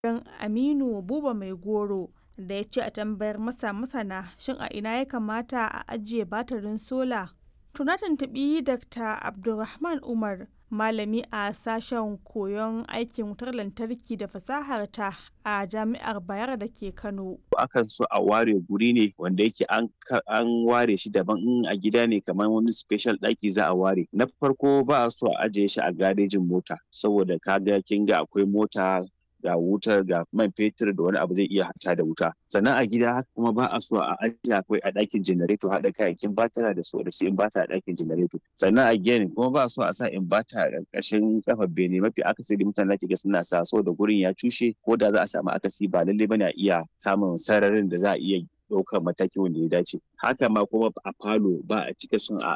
Don Aminu Buba Mai Goro da ya ce a tambayar masa masana shin a ina ya kamata a ajiye batirin sola. To na tuntuɓi Dr. Abdulrahman Umar malami a sashen koyon aikin wutar lantarki da fasahar ta a jami'ar Bayero da ke Kano. Akan so a ware guri ne wanda yake an ware shi daban in a gida ne kamar wani special ɗaki za a ware. Na farko ba a so a ajiye shi a garejin mota saboda kaga kin ga akwai mota ga wutar ga man fetur da wani abu zai iya hata da wuta sannan a gida haka kuma ba a so a ajiye akwai a ɗakin janareto haɗa kayayyakin batara da su da su inbata a ɗakin janareto sannan again kuma ba a so a sa inbata a ƙarƙashin kafar bene mafi akasari mutane zaki ga suna sa so da gurin ya cushe ko da za a samu akasi ba lallai bane a iya samun sararin da za a iya ɗaukar mataki wanda ya dace haka ma kuma a falo ba a cika son a